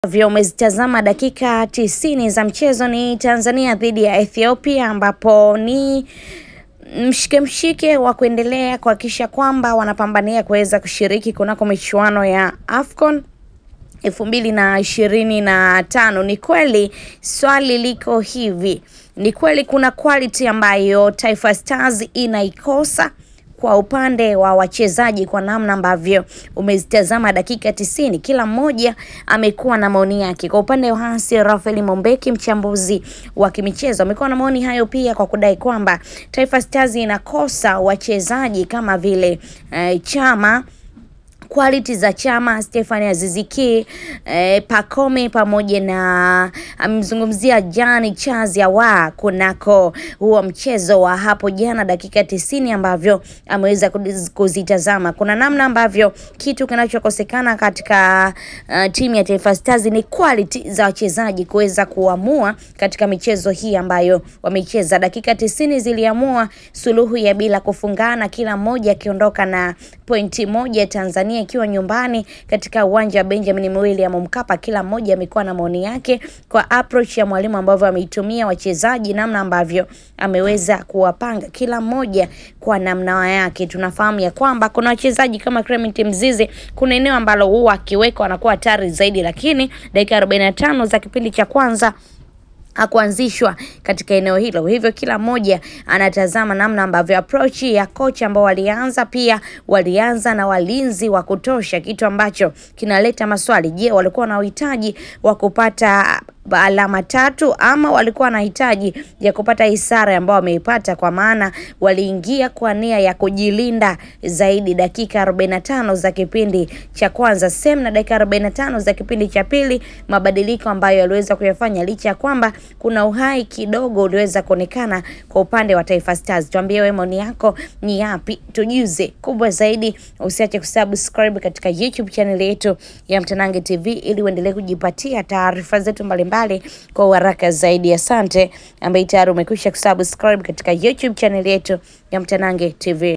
Vyo umezitazama dakika tisini za mchezo ni Tanzania dhidi ya Ethiopia ambapo ni mshike mshike wa kuendelea kuhakikisha kwamba wanapambania kuweza kushiriki kunako michuano ya AFCON elfu mbili na ishirini na tano. Ni kweli swali liko hivi, ni kweli kuna quality ambayo Taifa Stars inaikosa kwa upande wa wachezaji kwa namna ambavyo umezitazama dakika tisini, kila mmoja amekuwa na maoni yake. Kwa upande wa Hansi Rafael Mombeki, mchambuzi wa kimichezo, amekuwa na maoni hayo pia kwa kudai kwamba Taifa Stars inakosa wachezaji kama vile eh, Chama quality za Chama, Stefani Aziziki, eh, Pacome pamoja na amemzungumzia Jani Chazi Awa kunako huo mchezo wa hapo jana dakika tisini ambavyo ameweza kuzitazama. Kuna namna ambavyo kitu kinachokosekana katika uh, timu ya Taifa Stars ni quality za wachezaji kuweza kuamua katika michezo hii ambayo wameicheza. Dakika tisini ziliamua suluhu ya bila kufungana, kila mmoja akiondoka na pointi moja, Tanzania ikiwa nyumbani katika uwanja wa Benjamin William Mkapa. Kila mmoja amekuwa na maoni yake kwa approach ya mwalimu ambavyo ameitumia wachezaji, namna ambavyo ameweza kuwapanga kila mmoja kwa namna yake. Tunafahamu ya kwamba kuna wachezaji kama Clement Mzize, kuna eneo ambalo huwa akiweka anakuwa hatari zaidi, lakini dakika 45 za kipindi cha kwanza hakuanzishwa katika eneo hilo. Hivyo kila mmoja anatazama namna ambavyo approach ya kocha ambao walianza pia walianza na walinzi wa kutosha, kitu ambacho kinaleta maswali. Je, walikuwa na uhitaji wa kupata alama tatu ama walikuwa na hitaji ya kupata isara ambao wameipata, kwa maana waliingia kwa nia ya kujilinda zaidi. Dakika 45 za kipindi cha kwanza sem na dakika 45 za kipindi cha pili, mabadiliko ambayo yaliweza kuyafanya licha ya kwamba kuna uhai kidogo uliweza kuonekana kwa upande wa Taifa Stars. Tuambie wewe maoni yako ni yapi, tujuze. Kubwa zaidi, usiache kusubscribe katika YouTube channel yetu ya Mtanange TV ili uendelee kujipatia taarifa zetu mbalimbali kwa uharaka zaidi. Asante ambaye tayari umekwisha kusubscribe katika YouTube channel yetu ya Mtanange TV.